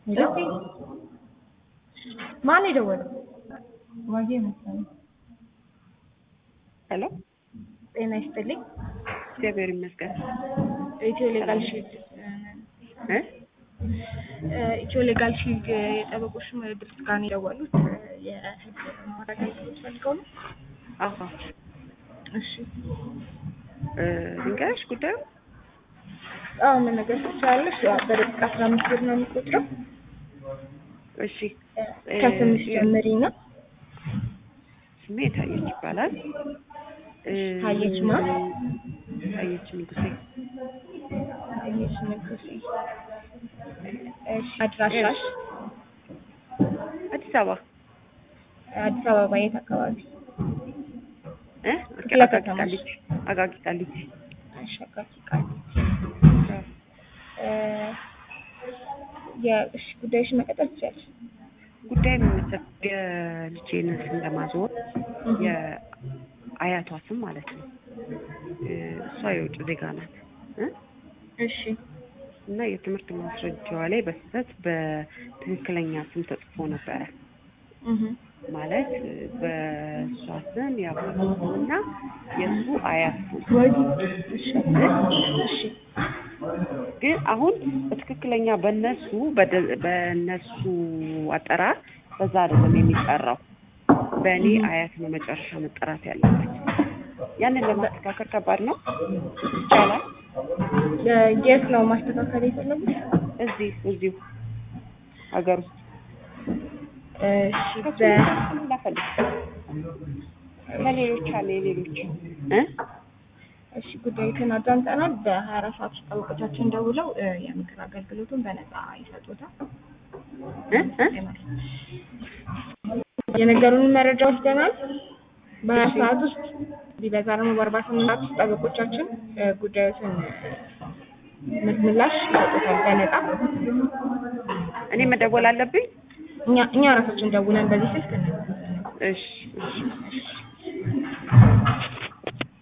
ሄሎ ማን የደወለው? ዋጌ መሰለኝ። ሄሎ ጤና ይስጥልኝ። እግዚአብሔር ይመስገን። ኢትዮ ሌጋል ሺልድ እ ኢትዮ ሌጋል ሺልድ የጠበቆች ድርጅት ጋር ነው የደወሉት። የህግ ማረጋገጥ ፈልገው ነው። አሀ እሺ እ ልንገርሽ ጉዳዩ አዎ ምን ነገር ትችላለሽ? ያው በደቂቃ አስራ አምስት ብር ነው የሚቆጥረው። እሺ ከስምሽ ጀምሪ ነው። ስሜ ታየች ይባላል። እ ታየች ማ? ታየች ንጉሴ ታየች ንጉሴ። እሺ አድራሻሽ? አዲስ አበባ አዲስ አበባ የት አካባቢ? እ ክፍለ አቃቂ ከተማሽ? ቃሊቲ አቃቂ ቃሊቲ አሻጋሪ ቃሊቲ። እ የእሺ ጉዳይሽን መቀጠል ትችያለሽ። ጉዳይ የሚመሰል የልጄን ስም ለማዞር የአያቷ ስም ማለት ነው። እ እሷ የውጭ ዜጋ ናት እ እሺ እና የትምህርት ማስረጃዋ ላይ በስህተት በትክክለኛ ስም ተጽፎ ነበረ። እህ ማለት በእሷ ስም የአባቷ ስም እና የእሱ አያት ስም ወይ እሺ እሺ ግን አሁን በትክክለኛ በነሱ በደ- በነሱ አጠራር በዛ አይደለም የሚጠራው። በእኔ አያት ነው መጨረሻ መጠራት ያለበት። ያንን ለማስተካከል ከባድ ነው። ይቻላል። የት ነው ማስተካከል የፈለጉት? እዚህ እዚሁ ሀገር ውስጥ እሺ ከሱ በ ላፈልግ ከሌሎች አለ የሌሎች እ እሺ ጉዳዩን አዳምጠናል። በሀያ አራት ሰዓት ውስጥ ጠበቆቻችን ደውለው እ የምክር አገልግሎቱን በነፃ ይሰጡታል። እ እ የነገሩንን መረጃ ወስደናል። በሀያ ሰዓት ውስጥ ቢበዛ ደግሞ በአርባ ስምንት ሰዓት ውስጥ ጠበቆቻችን እ ጉዳዩትን እ ምላሽ ይሰጡታል በነፃ። እኔ መደወል አለብኝ? እኛ እኛ ራሳችን ደውለን በዚህ ስልክ ነው እሺ እሺ